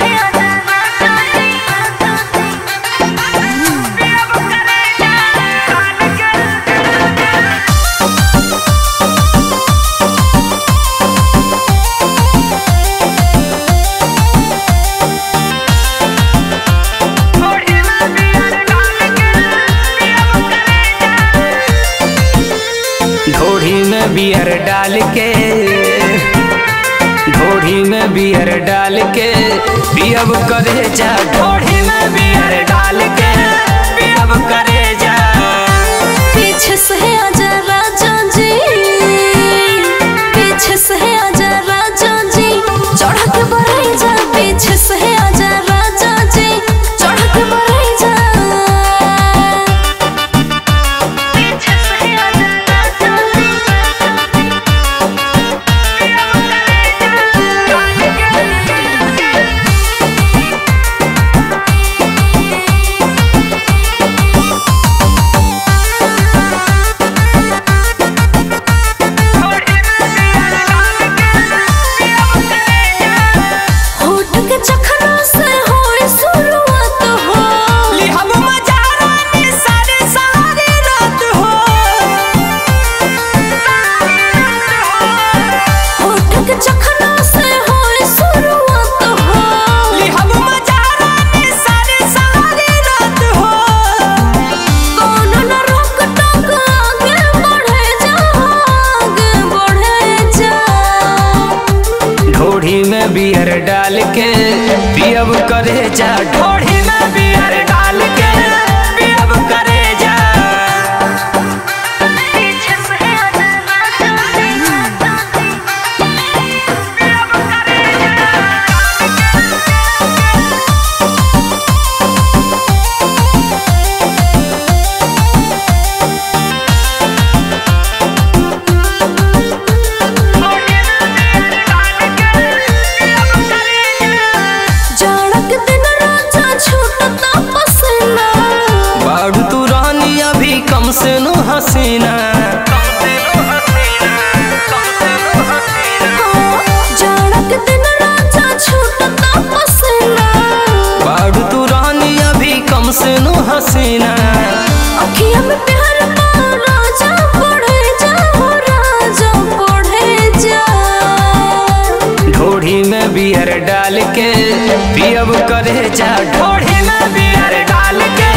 ढोढ़ी में बियर डाल के ढोढ़ी में बियर डाल के पियब करे जा ढोढ़ी में बियर डाल के पियब करे जा पीछे से आजा राजा जी पीछे से आजा राजा जी चढ़ के बढ़े जा पीछे से आजा राजा जी चढ़ के बढ़े जा पीछे से आजा राजा होठ के चखना से होए शुरुआत हो ली हम मजारानी सारे सारे रात हो होठ के चखना से होए शुरुआत हो ली हम मजारानी सारे सारे रात हो कौन न रोक टोक आगे बढ़े जा आगे बढ़े जा ढोढ़ी में बियर डाल के पियब करे जा ढोढ़ी में बियर डाल के पियब करे जा पीछे से आजा राजा जाड़क दिन राजा छूटता पसीना बाड़ू तू रानी अभी कम से नो हसीना जाड़क दिन राजा छूटता पसीना बाड़ू तू रानी अभी कम से नो हसीना अखियाँ में प्यार का राजा बढ़े जा हो राजा बढ़े जा ढोढ़ी में बियर डाल के पियब करे जा ढोढ़ी में बियर डाल के